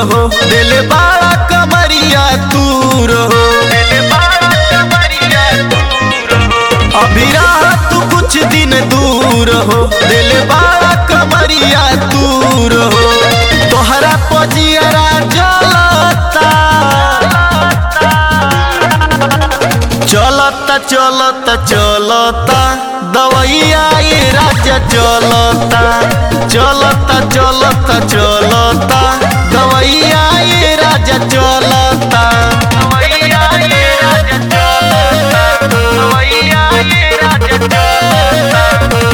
हो दिल बाड़ा कमरिया तूर हो अभी रहा तू कुछ दिन दूर हो दिल बाड़ा कमरिया तूर हो तोहरा पजियरा जलता चलता चलता चलता दवैया ये राजा चलता चलता चलता चलता दवैया ये राजा चलता दवैया ये राजा चलता दवैया ये राजा चलता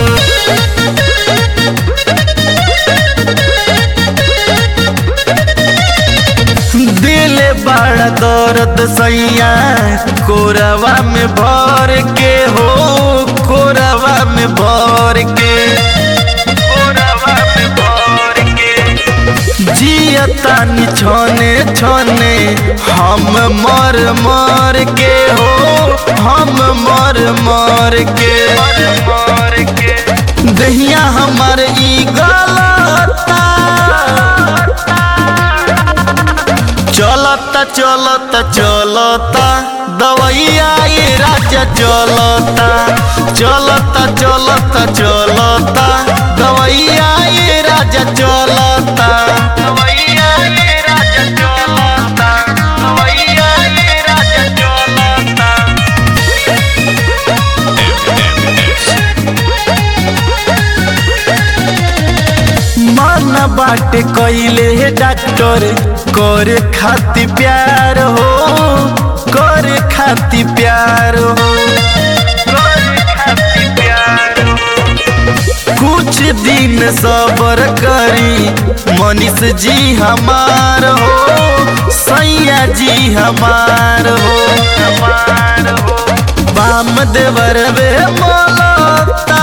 दिल बड़ा दर्द सैया कोरवा में भर के हो कोरवा में भर के कोरवा में भर के जियतानी छने छने हम मर मर के हो हम मर मर के मर के दहिया हमार ई गलता चलता चलता चलता दवैया ये राजा चलता चलता चलता चलता दवैया ये राजा चलता दवैया ये राजा चलता दवैया ये राजा चलता मन बाटे कइले डॉक्टर करे खाती प्यार हो करे खाती प्यार हो करे खाती प्यार हो। कुछ दिन सबर करी मनीष जी हमार हो सैया जी हमार हो हमार हो बाम देवर बे मोलता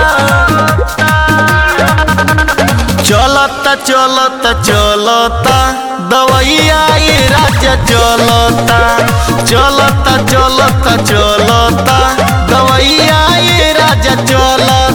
चलता चलता चलता दवैया ये राजा चलता चलता चलता चलता दवैया ये राजा चलता